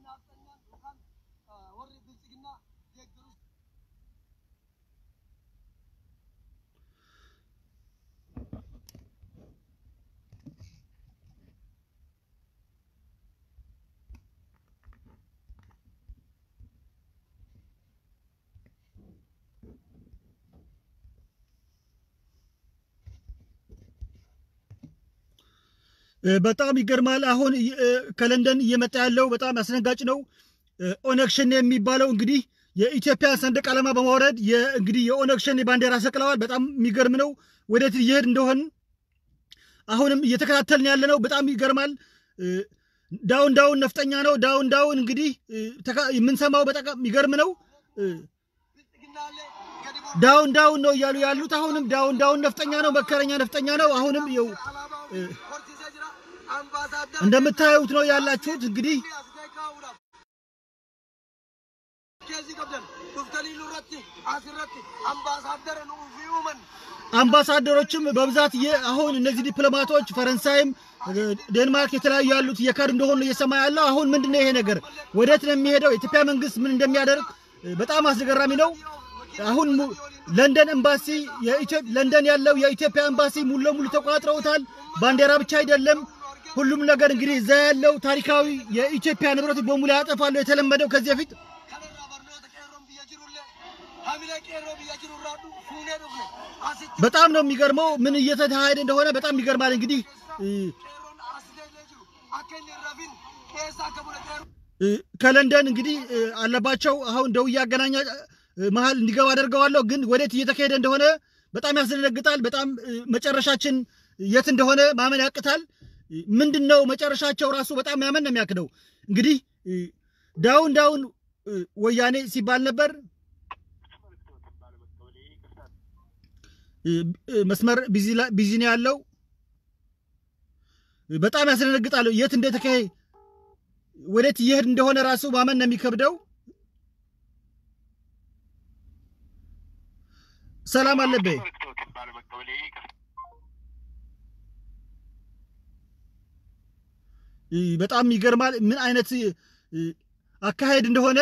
በጣም ይገርማል። አሁን ከለንደን እየመጣ ያለው በጣም አስደንጋጭ ነው። ኦነግ ሸኔ የሚባለው እንግዲህ የኢትዮጵያ ሰንደቅ ዓላማ በማውረድ እንግዲህ የኦነግ ሸኔ ባንዲራ ሰቅለዋል። በጣም የሚገርም ነው። ወዴት እየሄድ እንደሆን አሁንም እየተከታተልን ያለ ነው። በጣም ይገርማል። ዳውን ዳውን ነፍጠኛ ነው። ዳውን ዳውን እንግዲህ የምንሰማው በጣም የሚገርም ነው። ዳውን ዳውን ነው እያሉ ያሉት አሁንም ዳውን ዳውን ነፍጠኛ ነው። መከረኛ ነፍጠኛ ነው። አሁንም ይኸው እንደምታዩት ነው ያላችሁት እንግዲህ አምባሳደሮችም በብዛት አሁን እነዚህ ዲፕሎማቶች ፈረንሳይም ዴንማርክ የተለያዩ ያሉት እየካዱ እንደሆኑ እየሰማ ያለው አሁን ምንድን ነው ይሄ ነገር ወዴት ነው የሚሄደው? የኢትዮጵያ መንግስት ምን እንደሚያደርግ በጣም አስገራሚ ነው። አሁን ለንደን ኤምባሲ ለንደን ያለው የኢትዮጵያ ኤምባሲ ሙሉ ለሙሉ ተቆጣጥረውታል። ባንዲራ ብቻ አይደለም ሁሉም ነገር እንግዲህ እዛ ያለው ታሪካዊ የኢትዮጵያ ንብረት በሙሉ ያጠፋሉ። የተለመደው ከዚህ በፊት በጣም ነው የሚገርመው ምን እየተካሄደ እንደሆነ በጣም ይገርማል። እንግዲህ ከለንደን እንግዲህ አለባቸው አሁን ደውዬ አገናኛ መሀል እንዲገባ አደርገዋለሁ። ግን ወዴት እየተካሄደ እንደሆነ በጣም ያስደነግጣል። በጣም መጨረሻችን የት እንደሆነ ማመን ያቅታል። ምንድን ነው መጨረሻቸው ራሱ በጣም ያመን ነው የሚያክደው። እንግዲህ ዳውን ዳውን ወያኔ ሲባል ነበር። መስመር ቢዚ ነው ያለው። በጣም ያስደነግጣል። የት እንደተካሄ ወዴት እየሄድ እንደሆነ ራሱ ማመን ነው የሚከብደው። ሰላም አለበይ በጣም ይገርማል። ምን አይነት አካሄድ እንደሆነ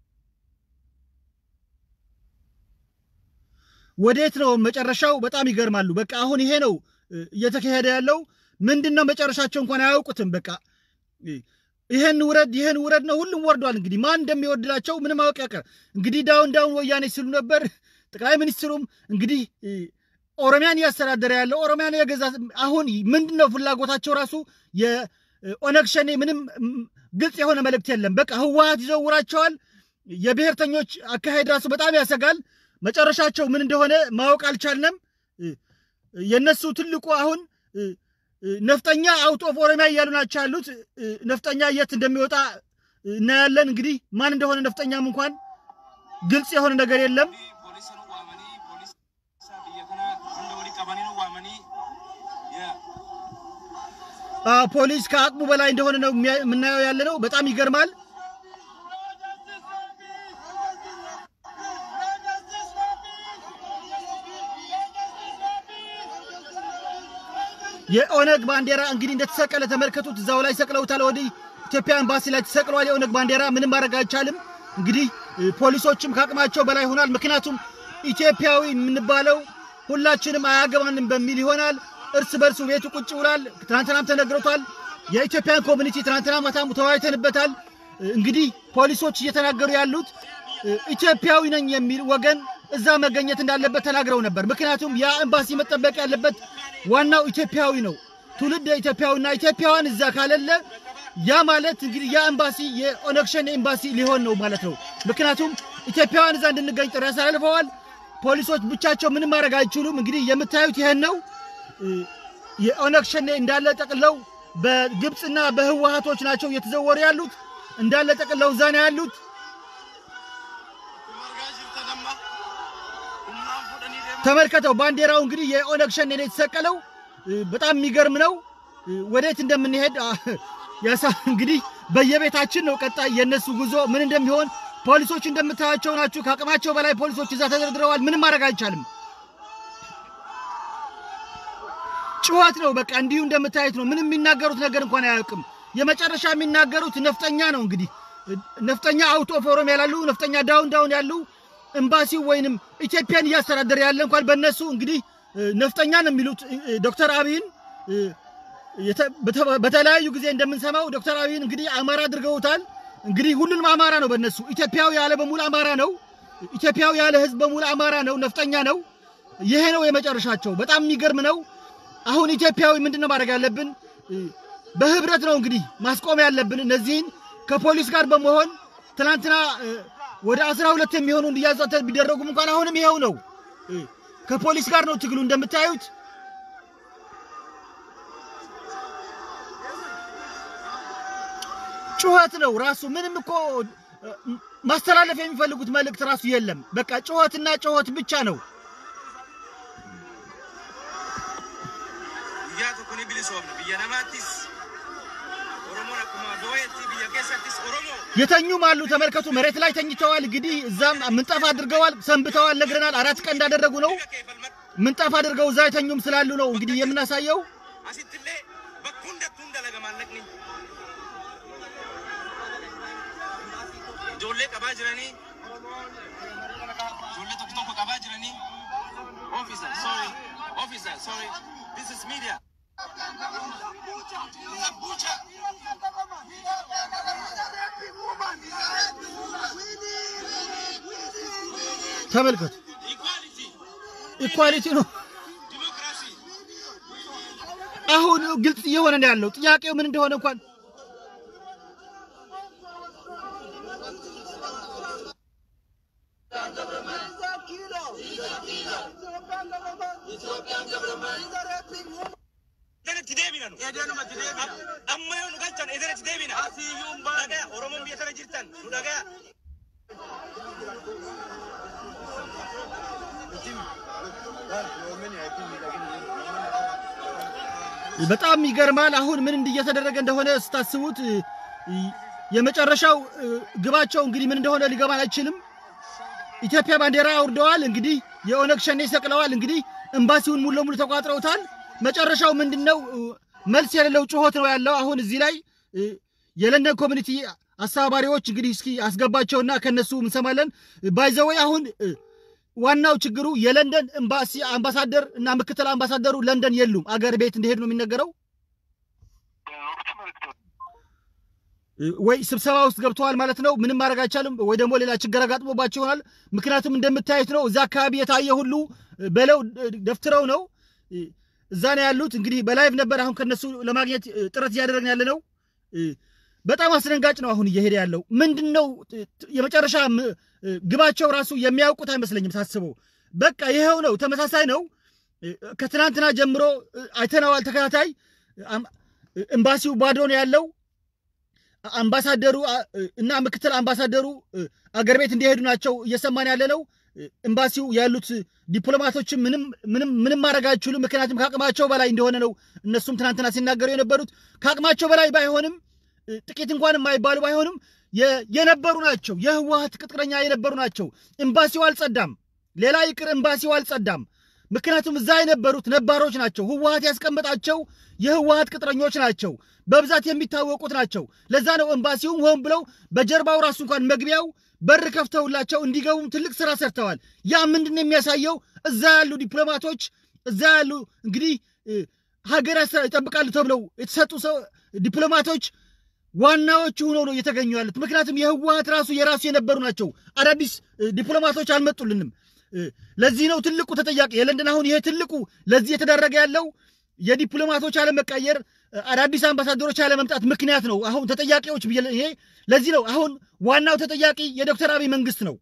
ወዴት ነው መጨረሻው? በጣም ይገርማሉ። በቃ አሁን ይሄ ነው እየተካሄደ ያለው። ምንድን ነው መጨረሻቸው እንኳን አያውቁትም። በቃ ይሄን ውረድ፣ ይሄን ውረድ ነው። ሁሉም ወርዷል። እንግዲህ ማን እንደሚወድላቸው ምንም ማወቅ ያቀር እንግዲህ ዳውን ዳውን ወያኔ ሲሉ ነበር። ጠቅላይ ሚኒስትሩም እንግዲህ ኦሮሚያን እያስተዳደረ ያለው ኦሮሚያን የገዛ አሁን ምንድን ነው ፍላጎታቸው ራሱ የኦነግ ሸኔ ምንም ግልጽ የሆነ መልእክት የለም። በቃ ህወሀት ይዘውራቸዋል። የብሔርተኞች አካሄድ ራሱ በጣም ያሰጋል። መጨረሻቸው ምን እንደሆነ ማወቅ አልቻልንም። የእነሱ ትልቁ አሁን ነፍጠኛ አውት ኦፍ ኦሮሚያ እያሉ ናቸው ያሉት። ነፍጠኛ የት እንደሚወጣ እናያለን። እንግዲህ ማን እንደሆነ ነፍጠኛም እንኳን ግልጽ የሆነ ነገር የለም። ፖሊስ ከአቅሙ በላይ እንደሆነ ነው የምናየው ያለ ነው። በጣም ይገርማል። የኦነግ ባንዲራ እንግዲህ እንደተሰቀለ ተመልከቱት። እዛው ላይ ሰቅለውታል። ወዲህ ኢትዮጵያ ኤምባሲ ላይ ተሰቅሏል የኦነግ ባንዲራ። ምንም ማድረግ አይቻልም። እንግዲህ ፖሊሶችም ከአቅማቸው በላይ ሆኗል። ምክንያቱም ኢትዮጵያዊ የምንባለው ሁላችንም አያገባንም በሚል ይሆናል። እርስ በርሱ ቤቱ ቁጭ ብሏል። ትናንትናም ተነግሮታል። የኢትዮጵያን ኮሚኒቲ ትናንትና ማታም ተወያይተንበታል። እንግዲህ ፖሊሶች እየተናገሩ ያሉት ኢትዮጵያዊ ነኝ የሚል ወገን እዛ መገኘት እንዳለበት ተናግረው ነበር። ምክንያቱም ያ ኤምባሲ መጠበቅ ያለበት ዋናው ኢትዮጵያዊ ነው። ትውልድ ኢትዮጵያዊና ኢትዮጵያውያን እዛ ካለለ ያ ማለት እንግዲህ ያ ኤምባሲ የኦነግ ሸኔ ኤምባሲ ሊሆን ነው ማለት ነው። ምክንያቱም ኢትዮጵያውያን እዛ እንድንገኝ ጥሪ ያሳልፈዋል። ፖሊሶች ብቻቸው ምንም ማድረግ አይችሉም። እንግዲህ የምታዩት ይሄን ነው። የኦነግ ሸኔ እንዳለ ጠቅለው በግብፅና በህወሀቶች ናቸው እየተዘወሩ ያሉት እንዳለ ጠቅለው እዛ ነው ያሉት። ተመልከተው ባንዲራው እንግዲህ የኦነግ ሸኔ ነው የተሰቀለው። በጣም የሚገርም ነው። ወዴት እንደምንሄድ ያሳ እንግዲህ በየቤታችን ነው ቀጣይ የእነሱ ጉዞ ምን እንደሚሆን። ፖሊሶች እንደምታያቸው ናቸው። ከአቅማቸው በላይ ፖሊሶች እዛ ተደርድረዋል። ምንም ማድረግ አይቻልም። ጩኸት ነው በቃ እንዲሁ እንደምታዩት ነው። ምንም የሚናገሩት ነገር እንኳን አያውቅም። የመጨረሻ የሚናገሩት ነፍጠኛ ነው እንግዲህ ነፍጠኛ አውት ኦፍ ኦሮሚያ ያላሉ ነፍጠኛ ዳውን ዳውን ያሉ ኤምባሲው ወይንም ኢትዮጵያን እያስተዳደረ ያለ እንኳን በእነሱ እንግዲህ ነፍጠኛ ነው የሚሉት ዶክተር አብይን በተለያዩ ጊዜ እንደምንሰማው ዶክተር አብይን እንግዲህ አማራ አድርገውታል። እንግዲህ ሁሉንም አማራ ነው በእነሱ ኢትዮጵያዊ ያለ በሙሉ አማራ ነው። ኢትዮጵያዊ ያለ ህዝብ በሙሉ አማራ ነው፣ ነፍጠኛ ነው። ይሄ ነው የመጨረሻቸው። በጣም የሚገርም ነው። አሁን ኢትዮጵያዊ ምንድን ነው ማድረግ ያለብን? በህብረት ነው እንግዲህ ማስቆም ያለብን እነዚህን ከፖሊስ ጋር በመሆን ትናንትና ወደ አስራ ሁለት የሚሆኑ እንዲያዙ ቢደረጉም እንኳን አሁንም ይኸው ነው። ከፖሊስ ጋር ነው ትግሉ እንደምታዩት ጩኸት ነው ራሱ። ምንም እኮ ማስተላለፍ የሚፈልጉት መልእክት ራሱ የለም። በቃ ጩኸትና ጩኸት ብቻ ነው። የተኙም አሉ ተመልከቱ። መሬት ላይ ተኝተዋል። እንግዲህ እዛም ምንጣፍ አድርገዋል፣ ሰንብተዋል፣ ነግረናል። አራት ቀን እንዳደረጉ ነው። ምንጣፍ አድርገው እዛ የተኙም ስላሉ ነው እንግዲህ የምናሳየው። ijoollee qabaa jiranii ijoollee tokko tokko qabaa jiranii officer sorry officer sorry this is media ተመልከቱ፣ ኢኳሊቲ ነው። አሁን ግልጽ እየሆነ ነው ያለው። ጥያቄው ምን እንደሆነ እንኳን Edenatti deebina nu. Edenumatti deebina. Amma yoo nu galchan edenatti deebina. Asiiyyuu hin baane. Dhagaya Oromoon biyya sana jirtan nu dhagaya. በጣም ይገርማል። አሁን ምን እየተደረገ እንደሆነ ስታስቡት የመጨረሻው ግባቸው እንግዲህ ምን እንደሆነ ሊገባን አይችልም። ኢትዮጵያ ባንዲራ አውርደዋል። እንግዲህ የኦነግ ሸኔ ሰቅለዋል። እንግዲህ ኤምባሲውን ሙሉ ለሙሉ ተቋጥረውታል። መጨረሻው ምንድን ነው? መልስ የሌለው ጩኸት ነው ያለው። አሁን እዚህ ላይ የለንደን ኮሚኒቲ አስተባባሪዎች እንግዲህ እስኪ አስገባቸውና ከነሱ እንሰማለን። ባይዘወይ አሁን ዋናው ችግሩ የለንደን ኤምባሲ አምባሳደር እና ምክትል አምባሳደሩ ለንደን የሉም፣ አገር ቤት እንደሄዱ ነው የሚነገረው። ወይ ስብሰባ ውስጥ ገብተዋል ማለት ነው። ምንም ማድረግ አይቻልም። ወይ ደግሞ ሌላ ችግር አጋጥሞባቸው ይሆናል። ምክንያቱም እንደምታዩት ነው እዛ አካባቢ የታየ ሁሉ በለው ደፍትረው ነው እዛ ነው ያሉት። እንግዲህ በላይቭ ነበር አሁን ከነሱ ለማግኘት ጥረት እያደረግን ያለ ነው። በጣም አስደንጋጭ ነው አሁን እየሄደ ያለው ምንድን ነው የመጨረሻ ግባቸው ራሱ የሚያውቁት አይመስለኝም ሳስበው። በቃ ይኸው ነው፣ ተመሳሳይ ነው። ከትናንትና ጀምሮ አይተነዋል። ተከታታይ ኤምባሲው ባዶ ነው ያለው። አምባሳደሩ እና ምክትል አምባሳደሩ አገር ቤት እንዲሄዱ ናቸው እየሰማን ያለ ነው። ኤምባሲው ያሉት ዲፕሎማቶችም ምንም ምንም ምንም ማድረግ አይችሉም። ምክንያቱም ከአቅማቸው በላይ እንደሆነ ነው እነሱም ትናንትና ሲናገሩ የነበሩት። ከአቅማቸው በላይ ባይሆንም ጥቂት እንኳን የማይባሉ ባይሆንም የነበሩ ናቸው። የህወሀት ቅጥረኛ የነበሩ ናቸው። ኤምባሲው አልጸዳም። ሌላ ይቅር ኤምባሲው አልጸዳም። ምክንያቱም እዛ የነበሩት ነባሮች ናቸው። ህወሀት ያስቀመጣቸው የህወሀት ቅጥረኞች ናቸው። በብዛት የሚታወቁት ናቸው። ለዛ ነው ኤምባሲውም ሆን ብለው በጀርባው ራሱ እንኳን መግቢያው በር ከፍተውላቸው እንዲገቡም ትልቅ ስራ ሰርተዋል። ያ ምንድን ነው የሚያሳየው? እዛ ያሉ ዲፕሎማቶች እዛ ያሉ እንግዲህ ሀገር ይጠብቃሉ ተብለው የተሰጡ ሰው ዲፕሎማቶች ዋናዎቹ ሆነው ነው እየተገኙ ያሉት። ምክንያቱም የህወሀት ራሱ የራሱ የነበሩ ናቸው። አዳዲስ ዲፕሎማቶች አልመጡልንም። ለዚህ ነው ትልቁ ተጠያቂ የለንደን አሁን ይሄ ትልቁ ለዚህ የተደረገ ያለው የዲፕሎማቶች አለመቀየር፣ አዳዲስ አምባሳደሮች አለመምጣት ምክንያት ነው። አሁን ተጠያቂዎች ይሄ ለዚህ ነው አሁን ዋናው ተጠያቂ የዶክተር አብይ መንግስት ነው።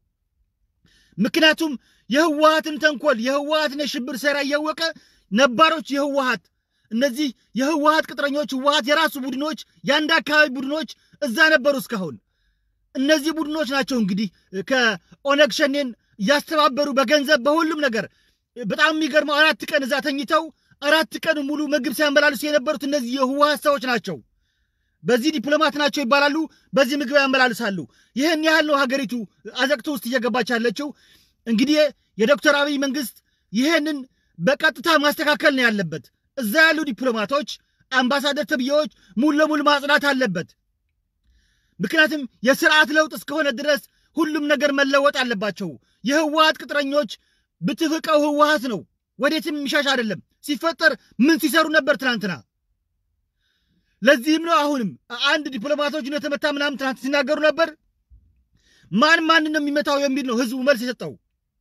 ምክንያቱም የህወሀትን ተንኮል የህወሀትን የሽብር ሴራ እያወቀ ነባሮች የህወሀት እነዚህ የህወሀት ቅጥረኞች ህወሀት የራሱ ቡድኖች የአንድ አካባቢ ቡድኖች እዛ ነበሩ እስካሁን። እነዚህ ቡድኖች ናቸው እንግዲህ ከኦነግ ሸኔን እያስተባበሩ በገንዘብ በሁሉም ነገር። በጣም የሚገርመው አራት ቀን እዛ ተኝተው አራት ቀን ሙሉ ምግብ ሲያመላልሱ የነበሩት እነዚህ የህወሀት ሰዎች ናቸው። በዚህ ዲፕሎማት ናቸው ይባላሉ፣ በዚህ ምግብ ያመላልሳሉ። ይህን ያህል ነው ሀገሪቱ አዘቅቶ ውስጥ እየገባች ያለችው። እንግዲህ የዶክተር አብይ መንግስት ይህንን በቀጥታ ማስተካከል ነው ያለበት። እዛ ያሉ ዲፕሎማቶች፣ አምባሳደር ተብዬዎች ሙሉ ለሙሉ ማጽዳት አለበት። ምክንያቱም የስርዓት ለውጥ እስከሆነ ድረስ ሁሉም ነገር መለወጥ አለባቸው። የህወሀት ቅጥረኞች ብትፍቀው ህወሀት ነው፣ ወዴትም የሚሻሽ አይደለም። ሲፈጠር ምን ሲሰሩ ነበር ትናንትና? ለዚህም ነው አሁንም አንድ ዲፕሎማቶች እንደተመታ ምናምን ትናንት ሲናገሩ ነበር። ማን ማንን ነው የሚመታው የሚል ነው ህዝቡ መልስ የሰጠው።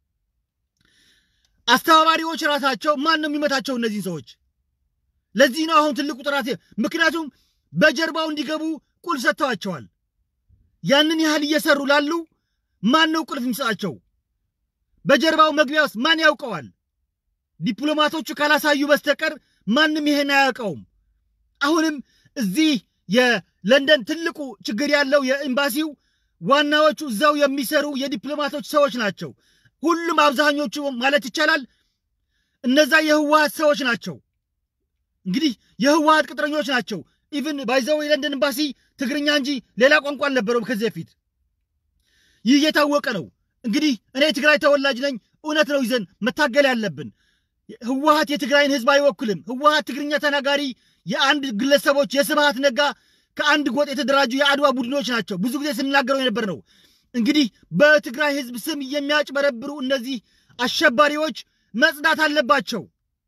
አስተባባሪዎች ራሳቸው ማን ነው የሚመታቸው እነዚህን ሰዎች? ለዚህ ነው አሁን ትልቁ ጥራት። ምክንያቱም በጀርባው እንዲገቡ ቁልፍ ሰጥተዋቸዋል። ያንን ያህል እየሰሩ ላሉ ማን ነው ቁልፍ የሚሰጣቸው? በጀርባው መግቢያ ውስጥ ማን ያውቀዋል? ዲፕሎማቶቹ ካላሳዩ በስተቀር ማንም ይሄን አያውቀውም። አሁንም እዚህ የለንደን ትልቁ ችግር ያለው የኤምባሲው ዋናዎቹ እዛው የሚሰሩ የዲፕሎማቶች ሰዎች ናቸው። ሁሉም አብዛኞቹ ማለት ይቻላል እነዛ የህወሀት ሰዎች ናቸው። እንግዲህ የህወሀት ቅጥረኞች ናቸው። ኢቭን ባይዘው የለንደን ኤምባሲ ትግርኛ እንጂ ሌላ ቋንቋ አልነበረውም ከዚህ በፊት። ይህ የታወቀ ነው። እንግዲህ እኔ የትግራይ ተወላጅ ነኝ። እውነት ነው ይዘን መታገል ያለብን። ህወሀት የትግራይን ህዝብ አይወክልም። ህወሀት ትግርኛ ተናጋሪ የአንድ ግለሰቦች የስብሃት ነጋ ከአንድ ጎጥ የተደራጁ የአድዋ ቡድኖች ናቸው። ብዙ ጊዜ ስንናገረው የነበር ነው። እንግዲህ በትግራይ ህዝብ ስም የሚያጭበረብሩ እነዚህ አሸባሪዎች መጽዳት አለባቸው።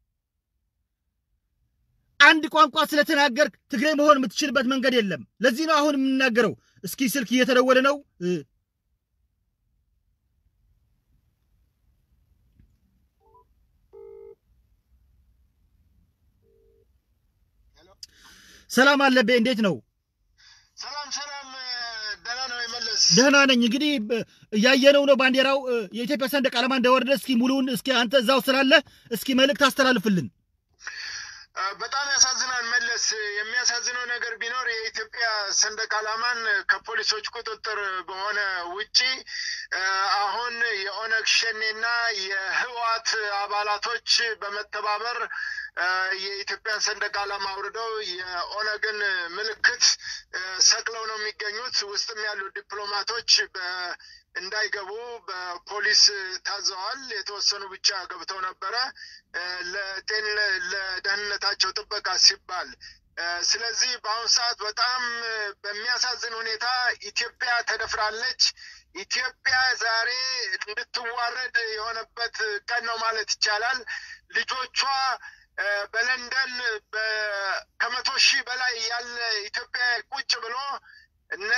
አንድ ቋንቋ ስለተናገርክ ትግሬ መሆን የምትችልበት መንገድ የለም። ለዚህ ነው አሁን የምንናገረው። እስኪ ስልክ እየተደወለ ነው። ሰላም አለቤ፣ እንዴት ነው? ሰላም ሰላም፣ ደህና ነው የመለስ ደህና ነኝ። እንግዲህ እያየነው ነው ባንዲራው የኢትዮጵያ ሰንደቅ ዓላማ እንደወረደ። እስኪ ሙሉውን እስኪ አንተ እዛው ስላለ እስኪ መልእክት አስተላልፍልን። በጣም ያሳዝናል መለስ። የሚያሳዝነው ነገር ቢኖር የኢትዮጵያ ሰንደቅ ዓላማን ከፖሊሶች ቁጥጥር በሆነ ውጪ አሁን የኦነግ ሸኔና የህወሓት አባላቶች በመተባበር የኢትዮጵያን ሰንደቅ ዓላማ አውርደው የኦነግን ምልክት ሰቅለው ነው የሚገኙት። ውስጥም ያሉ ዲፕሎማቶች እንዳይገቡ በፖሊስ ታዘዋል። የተወሰኑ ብቻ ገብተው ነበረ ለጤን ለደህንነታቸው ጥበቃ ሲባል። ስለዚህ በአሁኑ ሰዓት በጣም በሚያሳዝን ሁኔታ ኢትዮጵያ ተደፍራለች። ኢትዮጵያ ዛሬ እንድትዋረድ የሆነበት ቀን ነው ማለት ይቻላል። ልጆቿ በለንደን ከመቶ ሺህ በላይ ያለ ኢትዮጵያ ቁጭ ብሎ እነ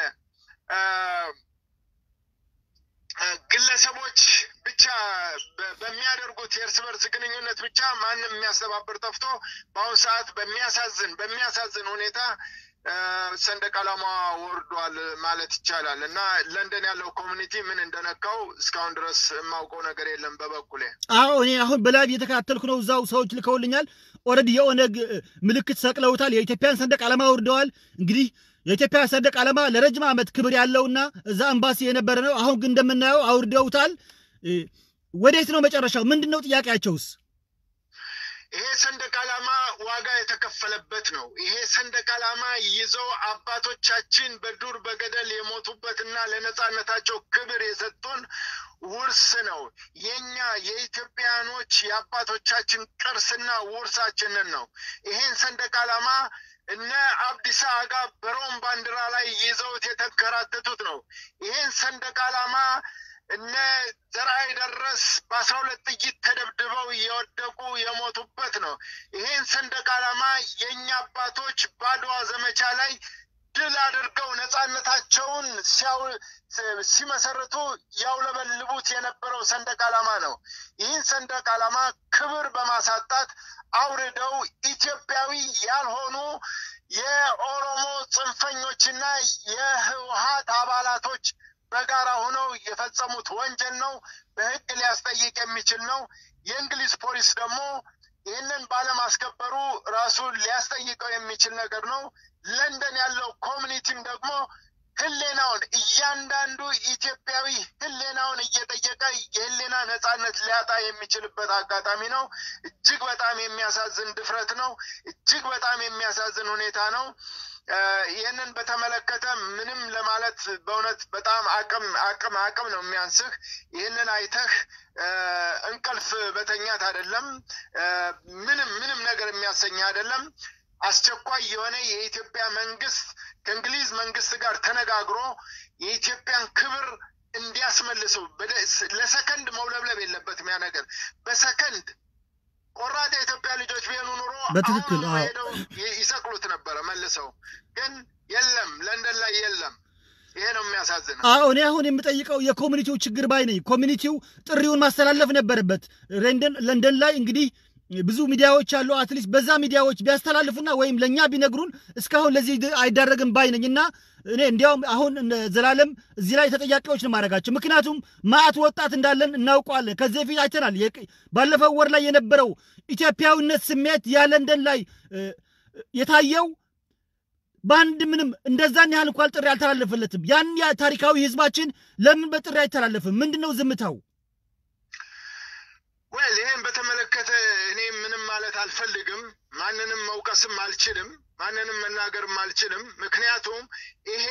ግለሰቦች ብቻ በሚያደርጉት የእርስ በርስ ግንኙነት ብቻ ማንም የሚያስተባብር ጠፍቶ በአሁኑ ሰዓት በሚያሳዝን በሚያሳዝን ሁኔታ ሰንደቅ ዓላማ ወርዷል ማለት ይቻላል። እና ለንደን ያለው ኮሚኒቲ ምን እንደነካው እስካሁን ድረስ የማውቀው ነገር የለም በበኩሌ። አዎ እኔ አሁን በላይቭ እየተከታተልኩ ነው። እዛው ሰዎች ልከውልኛል። ኦልሬዲ የኦነግ ምልክት ሰቅለውታል። የኢትዮጵያን ሰንደቅ ዓላማ ወርደዋል። እንግዲህ የኢትዮጵያ ሰንደቅ ዓላማ ለረጅም ዓመት ክብር ያለውና እዛ ኤምባሲ የነበረ ነው። አሁን ግን እንደምናየው አውርደውታል። ወዴት ነው መጨረሻው? ምንድን ነው ጥያቄያቸውስ? ይሄ ሰንደቅ ዓላማ ዋጋ የተከፈለበት ነው። ይሄ ሰንደቅ ዓላማ ይዘው አባቶቻችን በዱር በገደል የሞቱበትና ለነጻነታቸው ክብር የሰጡን ውርስ ነው። የኛ የኢትዮጵያኖች የአባቶቻችን ቅርስና ውርሳችንን ነው። ይሄን ሰንደቅ ዓላማ እነ አብዲሳ አጋ በሮም ባንዲራ ላይ ይዘውት የተንከራተቱት ነው። ይሄን ሰንደቅ ዓላማ እነ ዘርአይ ደረስ በአስራ ሁለት ጥይት ተደብድበው የወደቁ የሞቱበት ነው። ይሄን ሰንደቅ ዓላማ የእኛ አባቶች በአድዋ ዘመቻ ላይ ድል አድርገው ነጻነታቸውን ሲመሰርቱ ያውለበልቡት የነበረው ሰንደቅ ዓላማ ነው። ይህን ሰንደቅ ዓላማ ክብር በማሳጣት አውርደው ኢትዮጵያዊ ያልሆኑ የኦሮሞ ጽንፈኞችና የህወሀት አባላቶች በጋራ ሆነው የፈጸሙት ወንጀል ነው። በህግ ሊያስጠይቅ የሚችል ነው። የእንግሊዝ ፖሊስ ደግሞ ይህንን ባለማስከበሩ ራሱን ሊያስጠይቀው የሚችል ነገር ነው። ለንደን ያለው ኮሚኒቲም ደግሞ ህሌናውን እያንዳንዱ ኢትዮጵያዊ ህሌናውን እየጠየቀ የህሌና ነጻነት ሊያጣ የሚችልበት አጋጣሚ ነው። እጅግ በጣም የሚያሳዝን ድፍረት ነው። እጅግ በጣም የሚያሳዝን ሁኔታ ነው። ይህንን በተመለከተ ምንም ለማለት በእውነት በጣም አቅም አቅም አቅም ነው የሚያንስህ። ይህንን አይተህ እንቅልፍ በተኛት አይደለም፣ ምንም ምንም ነገር የሚያሰኝ አይደለም። አስቸኳይ የሆነ የኢትዮጵያ መንግስት ከእንግሊዝ መንግስት ጋር ተነጋግሮ የኢትዮጵያን ክብር እንዲያስመልሰው በደ- ለሰከንድ መውለብለብ የለበትም። ያ ነገር በሰከንድ ቆራጥ የኢትዮጵያ ልጆች ቢሆኑ ኑሮ በትክክል፣ አሁኑኑ አዎ። ሄደው ይ- ይሰቅሉት ነበረ መልሰው። ግን የለም፣ ለንደን ላይ የለም። ይሄ ነው የሚያሳዝነው። አዎ እኔ አሁን የምጠይቀው የኮሚኒቲው ችግር ባይ ነኝ። ኮሚኒቲው ጥሪውን ማስተላለፍ ነበረበት። ለንደን ለንደን ላይ እንግዲህ ብዙ ሚዲያዎች አሉ። አትሊስት በዛ ሚዲያዎች ቢያስተላልፉና ወይም ለእኛ ቢነግሩን እስካሁን ለዚህ ድ- አይዳረግም ባይ ነኝ እና እኔ እንዲያውም አሁን እነ ዘላለም እዚህ ላይ ተጠያቂዎች ነው ማድረጋቸው። ምክንያቱም ማዕት ወጣት እንዳለን እናውቀዋለን። ከዚህ በፊት አይተናል። የቅ- ባለፈው ወር ላይ የነበረው ኢትዮጵያዊነት ስሜት ያ ለንደን ላይ እ፣ የታየው በአንድ ምንም እንደዛን ያህል እንኳን ጥሪ አልተላለፈለትም። ያን ያ ታሪካዊ ህዝባችን ለምን በጥሪ አይተላለፍም? ምንድን ነው ዝምታው? ወል ይህን በተመለከተ እኔ ምንም ማለት አልፈልግም። ማንንም መውቀስም አልችልም። ማንንም መናገርም አልችልም። ምክንያቱም ይሄ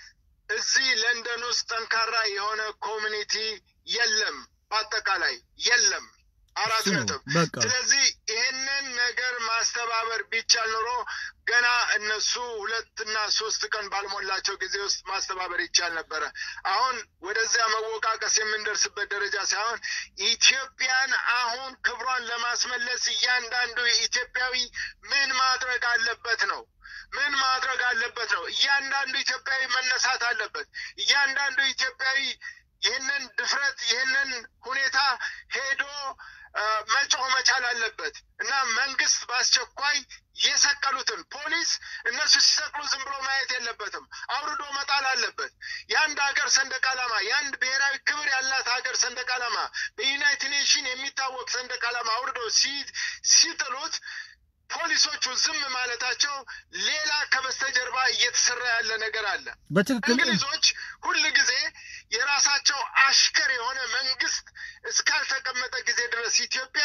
እዚህ ለንደን ውስጥ ጠንካራ የሆነ ኮሚኒቲ የለም፣ በአጠቃላይ የለም። አራት እሱ ነው ነጥብ። በቃ። ስለዚህ ይህንን ነገር ማስተባበር ቢቻል ኖሮ ገና እነሱ ሁለትና ሶስት ቀን ባልሞላቸው ጊዜ ውስጥ ማስተባበር ይቻል ነበረ። አሁን ወደዚያ መወቃቀስ የምንደርስበት ደረጃ ሳይሆን ኢትዮጵያን አሁን ክብሯን ለማስመለስ እያንዳንዱ ኢትዮጵያዊ ምን ማድረግ አለበት ነው ምን ማድረግ አለበት ነው። እያንዳንዱ ኢትዮጵያዊ መነሳት አለበት። እያንዳንዱ ኢትዮጵያዊ ይህንን ድፍረት ይህንን ሁኔታ ሄዶ አ፣ መጮህ መቻል አለበት እና መንግስት በአስቸኳይ የሰቀሉትን ፖሊስ እነሱ ሲሰቅሉ ዝም ብሎ ማየት የለበትም። አውርዶ መጣል አለበት። የአንድ ሀገር ሰንደቅ ዓላማ የአንድ ብሔራዊ ክብር ያላት ሀገር ሰንደቅ ዓላማ በዩናይትድ ኔሽን የሚታወቅ ሰንደቅ ዓላማ አውርዶ ሲ- ሲጥሉት ፖሊሶቹ ዝም ማለታቸው ሌላ ከበስተጀርባ እየተሰራ ያለ ነገር አለ። በትክክል እንግሊዞች ሁል ጊዜ የራሳቸው አሽከር የሆነ መንግስት እስካልተቀመጠ ጊዜ ድረስ ኢትዮጵያ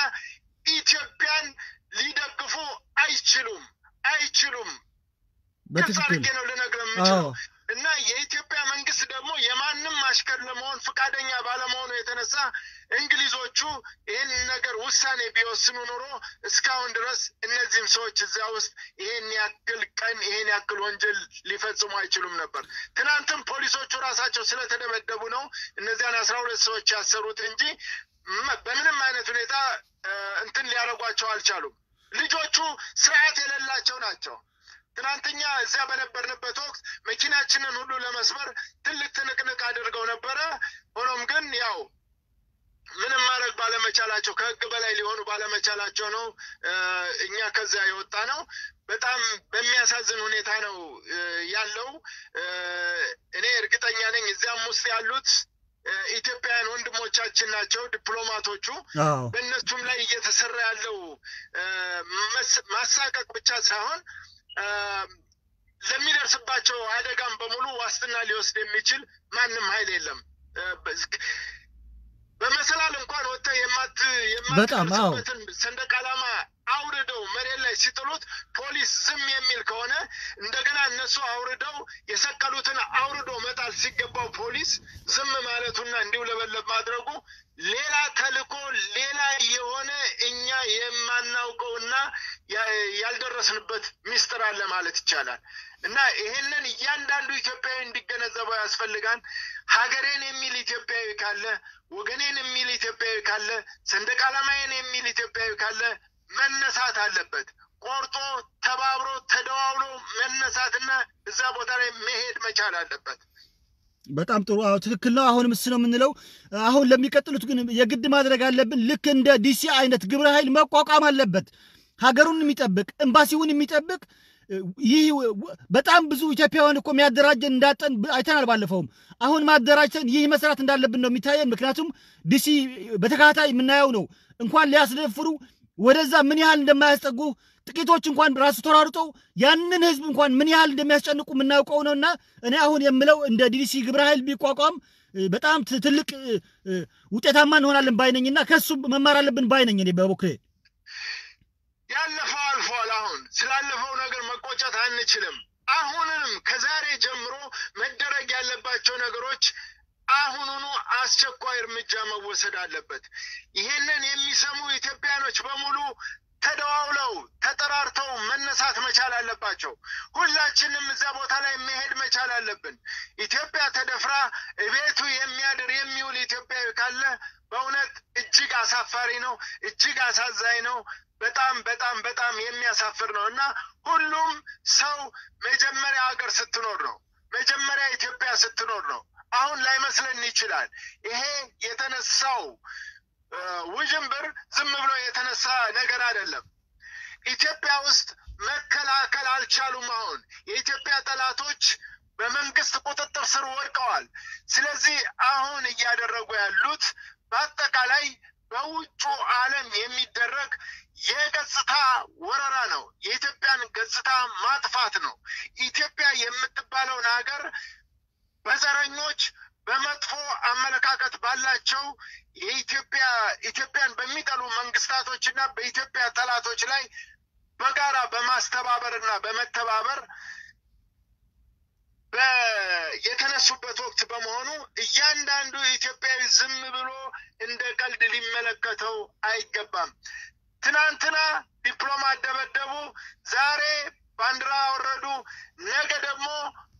ኢትዮጵያን ሊደግፉ አይችሉም አይችሉም። ግልጽ በትክክል አድርጌ ነው ልነግርህ የምችለው አዎ እና የኢትዮጵያ መንግስት ደግሞ የማንም አሽከር ለመሆን ፈቃደኛ ባለመሆኑ የተነሳ እንግሊዞቹ ይህን ነገር ውሳኔ ቢወስኑ ኖሮ እስካሁን ድረስ እነዚህም ሰዎች እዚያ ውስጥ ይህን ያክል ቀን ይህን ያክል ወንጀል ሊፈጽሙ አይችሉም ነበር። ትናንትም ፖሊሶቹ ራሳቸው ስለተደበደቡ ነው እነዚያን አስራ ሁለት ሰዎች ያሰሩት እንጂ መ- በምንም አይነት ሁኔታ እ፣ እንትን ሊያደርጓቸው አልቻሉም። ልጆቹ ስርዓት የሌላቸው ናቸው። ትናንትኛ እዚያ በነበርንበት ወቅት መኪናችንን ሁሉ ለመስበር ትልቅ ትንቅንቅ አድርገው ነበረ። ሆኖም ግን ያው ምንም ማድረግ ባለመቻላቸው ከህግ በላይ ሊሆኑ ባለመቻላቸው ነው እ፣ እኛ ከዚያ የወጣ ነው። በጣም በሚያሳዝን ሁኔታ ነው እ፣ ያለው። እ፣ እኔ እርግጠኛ ነኝ እዚያም ውስጥ ያሉት እ፣ ኢትዮጵያውያን ወንድሞቻችን ናቸው ዲፕሎማቶቹ። አዎ በእነሱም ላይ እየተሰራ ያለው እ፣ መስ- ማሳቀቅ ብቻ ሳይሆን እ፣ ለሚደርስባቸው አደጋም በሙሉ ዋስትና ሊወስድ የሚችል ማንም ኃይል የለም። እ፣ በዝ- በመሰላል እንኳን ወጥተህ የማት በጣም አዎ። የማትደርስበትን ሰንደቅ ዓላማ አውርደው መሬት ላይ ሲጥሉት ፖሊስ ዝም የሚል ከሆነ እንደገና እነሱ አውርደው የሰቀሉትን አውርዶ መጣል ሲገባው ፖሊስ ዝም ማለቱና እንዲውለበለብ ማድረጉ ሌላ ተልእኮ ሌላ የሆነ እኛ የማናውቀውና ያ- ያልደረስንበት ሚስጥር አለ ማለት ይቻላል። እና ይሄንን እያንዳንዱ ኢትዮጵያዊ እንዲገነዘበው ያስፈልጋል። ሀገሬን የሚል ኢትዮጵያዊ ካለ፣ ወገኔን የሚል ኢትዮጵያዊ ካለ፣ ሰንደቅ ዓላማዬን የሚል ኢትዮጵያዊ ካለ መነሳት አለበት። ቆርጦ ተባብሮ ተደዋውሎ መነሳትና እዛ ቦታ ላይ መሄድ መቻል አለበት። በጣም ጥሩ። አዎ ትክክል ነው። አሁንም እሱ ነው የምንለው። አሁን ለሚቀጥሉት ግን የግድ ማድረግ አለብን። ልክ እንደ ዲሲ አይነት ግብረ ኃይል መቋቋም አለበት። ሀገሩን የሚጠብቅ ኤምባሲውን የሚጠብቅ ይህ በጣም ብዙ ኢትዮጵያውያን እኮ የሚያደራጀን እንዳጠን አይተናል። ባለፈውም አሁን ማደራጀትን ይህ መስራት እንዳለብን ነው የሚታየን። ምክንያቱም ዲሲ በተከታታይ የምናየው ነው። እንኳን ሊያስደፍሩ ወደዛ ምን ያህል እንደማያስጠጉ ጥቂቶች እንኳን ራሱ ተሯሩጠው ያንን ህዝብ እንኳን ምን ያህል እንደሚያስጨንቁ የምናውቀው ነውና እኔ አሁን የምለው እንደ ዲሲ ግብረ ኃይል ቢቋቋም እ፣ በጣም ት- ትልቅ እ፣ እ፣ ውጤታማ እንሆናለን ባይነኝና ከሱ መማር አለብን ባይነኝ እኔ በበኩሌ ያለፈው አልፏል። አሁን ስላለፈው ነገር መቆጨት አንችልም። አሁንንም ከዛሬ ጀምሮ መደረግ ያለባቸው ነገሮች አሁኑኑ አስቸኳይ እርምጃ መወሰድ አለበት። ይሄንን የሚሰሙ ኢትዮጵያኖች በሙሉ ተደዋውለው ተጠራርተው መነሳት መቻል አለባቸው። ሁላችንም እዛ ቦታ ላይ መሄድ መቻል አለብን። ኢትዮጵያ ተደፍራ እቤቱ የሚያድር የሚውል ኢትዮጵያዊ ካለ በእውነት እጅግ አሳፋሪ ነው፣ እጅግ አሳዛኝ ነው። በጣም በጣም በጣም የሚያሳፍር ነው እና ሁሉም ሰው መጀመሪያ ሀገር ስትኖር ነው፣ መጀመሪያ ኢትዮጵያ ስትኖር ነው። አሁን ላይመስለን ይችላል። ይሄ የተነሳው ውዥንብር ዝም ብሎ የተነሳ ነገር አይደለም። ኢትዮጵያ ውስጥ መከላከል አልቻሉም። አሁን የኢትዮጵያ ጠላቶች በመንግስት ቁጥጥር ስር ወድቀዋል። ስለዚህ አሁን እያደረጉ ያሉት በአጠቃላይ በውጩ ዓለም የሚደረግ የገጽታ ወረራ ነው። የኢትዮጵያን ገጽታ ማጥፋት ነው። ኢትዮጵያ የምትባለውን ሀገር በዘረኞች በመጥፎ አመለካከት ባላቸው የኢትዮጵያ ኢትዮጵያን በሚጠሉ መንግስታቶች እና በኢትዮጵያ ጠላቶች ላይ በጋራ በማስተባበር እና በመተባበር የተነሱበት ወቅት በመሆኑ እያንዳንዱ ኢትዮጵያዊ ዝም ብሎ እንደ ቀልድ ሊመለከተው አይገባም። ትናንትና ዲፕሎማት ደበደቡ፣ ዛሬ ባንዲራ አወረዱ፣ ነገ ደግሞ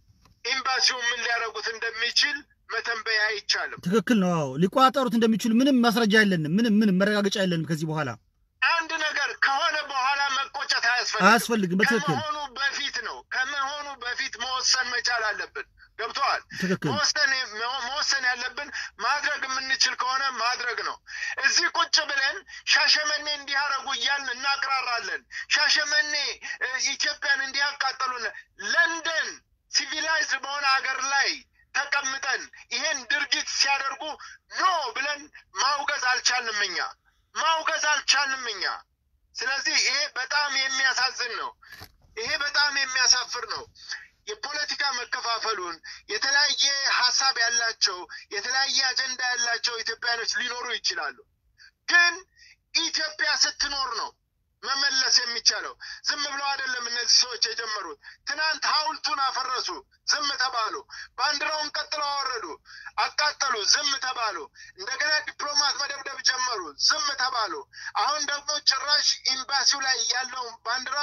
ኤምባሲውን ምን ሊያደርጉት እንደሚችል መተንበይ አይቻልም። ትክክል ነው። አዎ ሊቆጣጠሩት እንደሚችሉ ምንም ማስረጃ የለንም። ምንም ምንም መረጋገጫ የለንም። ከዚህ በኋላ አንድ ነገር ከሆነ በኋላ መቆጨት አያስፈልግም። አያስፈልግም። በትክክል ከመሆኑ በፊት ነው። ከመሆኑ በፊት መወሰን መቻል አለብን። ገብተዋል። ትክክል መወሰን መወሰን ያለብን ማድረግ የምንችል ከሆነ ማድረግ ነው። እዚህ ቁጭ ብለን ሻሸመኔ እንዲህ አደረጉ እያልን እናቅራራለን። ሻሸመኔ እ፣ ኢትዮጵያን እንዲህ ያቃጠሉን። ለንደን ሲቪላይዝድ በሆነ ሀገር ላይ ተቀምጠን ይሄን ድርጊት ሲያደርጉ ኖ ብለን ማውገዝ አልቻልንም እኛ ማውገዝ አልቻልንም እኛ። ስለዚህ ይሄ በጣም የሚያሳዝን ነው። ይሄ በጣም የሚያሳፍር ነው። የፖለቲካ መከፋፈሉን የተለያየ ሀሳብ ያላቸው የተለያየ አጀንዳ ያላቸው ኢትዮጵያኖች ሊኖሩ ይችላሉ። ግን ኢትዮጵያ ስትኖር ነው መመለስ የሚቻለው። ዝም ብለው አይደለም እነዚህ ሰዎች የጀመሩት። ትናንት ሐውልቱን አፈረሱ፣ ዝም ተባሉ። ባንዲራውን ቀጥለው አወረዱ፣ አቃጠሉ፣ ዝም ተባሉ። እንደገና ዲፕሎማት መደብደብ ጀመሩ፣ ዝም ተባሉ። አሁን ደግሞ ጭራሽ ኤምባሲው ላይ ያለውን ባንዲራ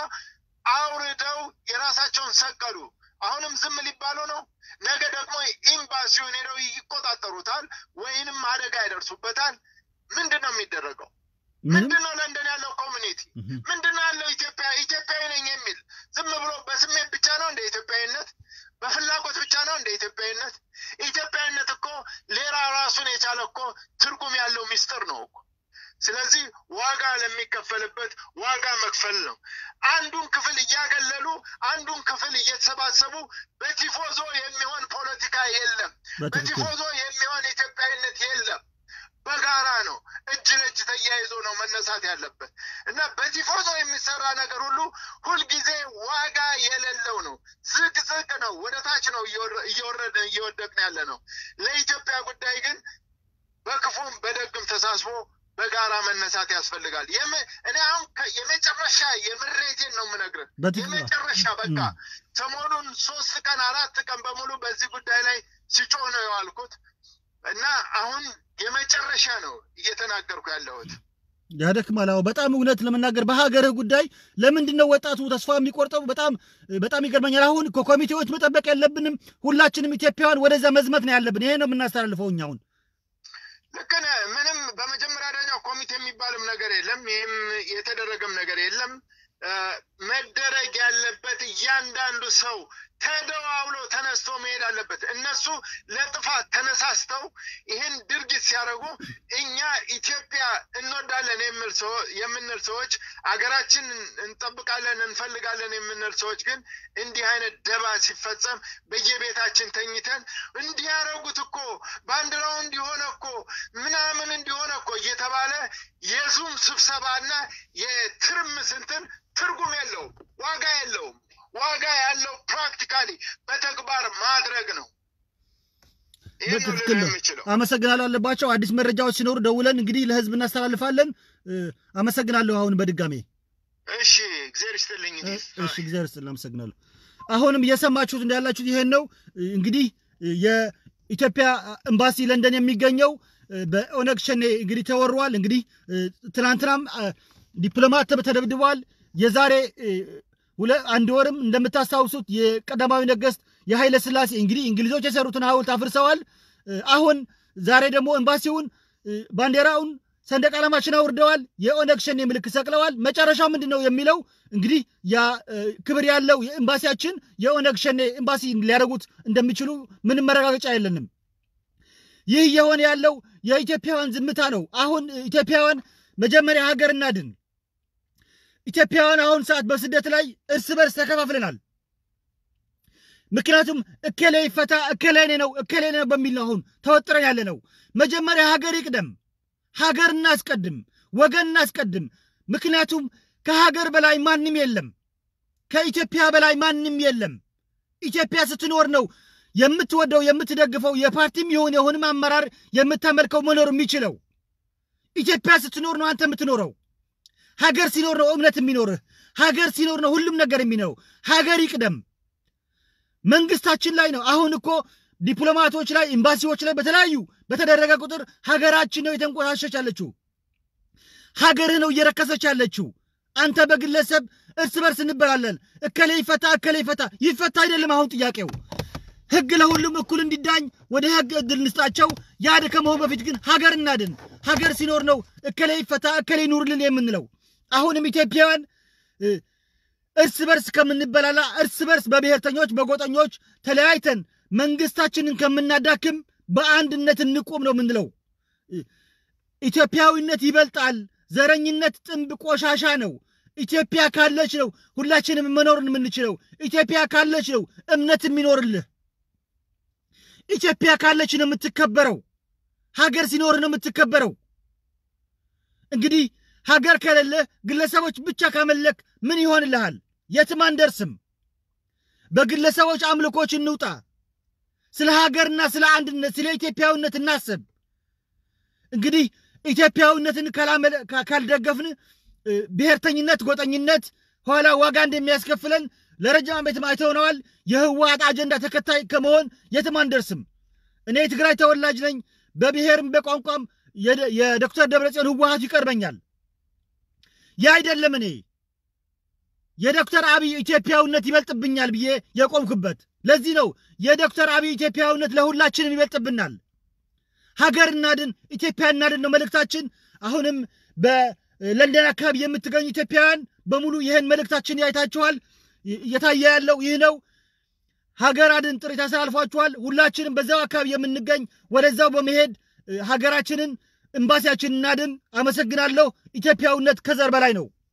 አውርደው የራሳቸውን ሰቀሉ። አሁንም ዝም ሊባሉ ነው። ነገ ደግሞ ኤምባሲውን ሄደው ይቆጣጠሩታል ወይንም አደጋ ያደርሱበታል። ምንድን ነው የሚደረገው? ምንም ምንድን ነው ለንደን ያለው ኮሚኒቲ? ምንም ምንድን ነው ያለው ኢትዮጵያ ኢትዮጵያዊ ነኝ የሚል ዝም ብሎ በስሜት ብቻ ነው እንደ ኢትዮጵያዊነት? በፍላጎት ብቻ ነው እንደ ኢትዮጵያዊነት? ኢትዮጵያዊነት እኮ ሌላ ራሱን የቻለ እኮ ትርጉም ያለው ሚስጥር ነው እኮ። ስለዚህ ዋጋ ለሚከፈልበት ዋጋ መክፈል ነው። አንዱን ክፍል እያገለሉ አንዱን ክፍል እየተሰባሰቡ በቲፎዞ የሚሆን ፖለቲካ የለም። በትክክል በቲፎዞ የሚሆን ኢትዮጵያዊነት የለም። በጋራ ነው፣ እጅ ለእጅ ተያይዞ ነው መነሳት ያለበት እና በቲፎዞ የሚሰራ ነገር ሁሉ ሁልጊዜ ዋጋ የሌለው ነው። ዝቅ ዝቅ ነው፣ ወደ ታች ነው እየወረ- እየወረደ እየወደቅን ያለ ነው። ለኢትዮጵያ ጉዳይ ግን በክፉም በደግም ተሳስቦ በጋራ መነሳት ያስፈልጋል። የመ- እኔ አሁን ከ- የመጨረሻ የምሬቴን ነው የምነግርህ። በትክክል የመጨረሻ በቃ ም። ሰሞኑን ሶስት ቀን አራት ቀን በሙሉ በዚህ ጉዳይ ላይ ሲጮህ ነው የዋልኩት እና አሁን የመጨረሻ ነው እየተናገርኩ ያለሁት። ያደክማል። አዎ በጣም እውነት ለመናገር በሀገርህ ጉዳይ ለምንድን ነው ወጣቱ ተስፋ የሚቆርጠው? በጣም በጣም ይገርመኛል። አሁን ከኮሚቴዎች መጠበቅ የለብንም። ሁላችንም ኢትዮጵያውያን ወደዛ መዝመት ነው ያለብን። ይሄ ነው የምናስተላልፈው እኛ አሁን ልክ ነህ። ምንም በመጀመሪያ ደረጃ ኮሚቴ የሚባልም ነገር የለም። ይህም የተደረገም ነገር የለም። እ፣ መደረግ ያለበት እያንዳንዱ ሰው ተደዋውሎ ተነስቶ መሄድ አለበት። እነሱ ለጥፋት ተነሳስተው ይህን ድርጊት ሲያደርጉ እኛ ኢትዮጵያ እንወዳለን የሚል ሰው- የምንል ሰዎች አገራችን እንጠብቃለን እንፈልጋለን የምንል ሰዎች ግን እንዲህ አይነት ደባ ሲፈጸም በየቤታችን ተኝተን እንዲህ ያደረጉት እኮ ባንዲራው እንዲሆነ እኮ ምናምን እንዲሆነ እኮ እየተባለ የዙም ስብሰባና የትርምስ እንትን ትርጉም የለውም፣ ዋጋ የለውም። ዋጋ ያለው ፕራክቲካሊ በተግባር ማድረግ ነው። ይህን ነው በትክክል ልል ነው። የምችለው። አመሰግናለሁ አለባቸው። አዲስ መረጃዎች ሲኖሩ ደውለን እንግዲህ ለህዝብ እናስተላልፋለን። እ፣ አመሰግናለሁ። አሁን በድጋሜ እሺ፣ እግዚአብሔር ይስጥልኝ። እ፣ እሺ፣ እግዚአብሔር ይስጥልን። አመሰግናለሁ። አሁንም እየሰማችሁት እንዳላችሁት ይሄን ነው እ፣ እንግዲህ እ፣ የኢትዮጵያ ኤምባሲ ለንደን የሚገኘው እ፣ በኦነግ ሸኔ እንግዲህ ተወሯል። እንግዲህ እ፣ ትናንትናም እ፣ ዲፕሎማት ተደብድበዋል። የዛሬ አንድ ወርም እንደምታስታውሱት የቀዳማዊ ነገስት የኃይለ ሥላሴ እንግዲህ እንግሊዞች የሰሩትን ሐውልት አፍርሰዋል። አሁን ዛሬ ደግሞ ኤምባሲውን ባንዲራውን ሰንደቅ ዓላማችን አውርደዋል። የኦነግ ሸኔ ምልክት ሰቅለዋል። መጨረሻው ምንድን ነው የሚለው እንግዲህ ያ ክብር ያለው የኤምባሲያችን የኦነግ ሸኔ ኤምባሲ ሊያደርጉት እንደሚችሉ ምንም መረጋገጫ የለንም። ይህ እየሆነ ያለው የኢትዮጵያውያን ዝምታ ነው። አሁን ኢትዮጵያውያን መጀመሪያ ሀገር እናድን። ኢትዮጵያውያን አሁን ሰዓት በስደት ላይ እርስ በርስ ተከፋፍለናል። ምክንያቱም እከሌ ይፈታ እከሌ እኔ ነው እከሌ ነው በሚል ነው አሁን ተወጥረን ያለ ነው። መጀመሪያ ሀገር ይቅደም። ሀገር እናስቀድም፣ ወገን እናስቀድም። ምክንያቱም ከሀገር በላይ ማንም የለም፣ ከኢትዮጵያ በላይ ማንም የለም። ኢትዮጵያ ስትኖር ነው የምትወደው የምትደግፈው የፓርቲም የሆነ የሆንም አመራር የምታመልከው መኖር የሚችለው። ኢትዮጵያ ስትኖር ነው አንተ የምትኖረው። ሀገር ሲኖር ነው እምነት የሚኖርህ። ሀገር ሲኖር ነው ሁሉም ነገር የሚኖረው። ሀገር ይቅደም። መንግስታችን ላይ ነው አሁን እኮ ዲፕሎማቶች ላይ ኤምባሲዎች ላይ በተለያዩ በተደረገ ቁጥር ሀገራችን ነው የተንቆሻሸች ያለችው። ሀገርህ ነው እየረከሰች ያለችው። አንተ በግለሰብ እርስ በርስ እንበላለን። እከሌ ይፈታ እከሌ ይፈታ ይፈታ አይደለም አሁን ጥያቄው ህግ ለሁሉም እኩል እንዲዳኝ ወደ ህግ እድል እንስጣቸው። ያድ ከመሆን በፊት ግን ሀገር እናድን። ሀገር ሲኖር ነው እከሌ ይፈታ እከሌ ይኑርልን የምንለው። አሁንም ኢትዮጵያውያን እርስ በርስ ከምንበላላ እርስ በርስ በብሔርተኞች በጎጠኞች ተለያይተን መንግስታችንን ከምናዳክም በአንድነት እንቁም ነው የምንለው። ኢትዮጵያዊነት ይበልጣል። ዘረኝነት ጥንብ ቆሻሻ ነው። ኢትዮጵያ ካለች ነው ሁላችንም መኖርን የምንችለው። ኢትዮጵያ ካለች ነው እምነት የሚኖርልህ። ኢትዮጵያ ካለች ነው የምትከበረው። ሀገር ሲኖር ነው የምትከበረው። እንግዲህ ሀገር ከሌለ ግለሰቦች ብቻ ካመለክ ምን ይሆንልሃል? የትም አንደርስም። በግለሰቦች አምልኮች እንውጣ። ስለ ሀገርና ስለ አንድነት ስለ ኢትዮጵያዊነት እናስብ። እንግዲህ ኢትዮጵያዊነትን ካልደገፍን ብሔርተኝነት፣ ጎጠኝነት ኋላ ዋጋ እንደሚያስከፍለን ለረጅም ዓመት አይተውነዋል። የህወሓት አጀንዳ ተከታይ ከመሆን የትም አንደርስም። እኔ የትግራይ ተወላጅ ነኝ። በብሔርም በቋንቋም የዶክተር ደብረጽዮን ህወሓት ይቀርበኛል። ያ አይደለም እኔ የዶክተር አብይ ኢትዮጵያዊነት ይበልጥብኛል ብዬ የቆምኩበት። ለዚህ ነው የዶክተር አብይ ኢትዮጵያዊነት ለሁላችንም ይበልጥብናል። ሀገር እናድን፣ ኢትዮጵያ እናድን ነው መልእክታችን። አሁንም በለንደን አካባቢ የምትገኙ ኢትዮጵያውያን በሙሉ ይህን መልእክታችን ያይታችኋል። እየታየ ያለው ይህ ነው። ሀገር አድን ጥሪ ታስተላልፏችኋል። ሁላችንም በዛው አካባቢ የምንገኝ ወደዛው በመሄድ ሀገራችንን፣ ኤምባሲያችንን እናድን። አመሰግናለሁ። ኢትዮጵያዊነት ከዘር በላይ ነው።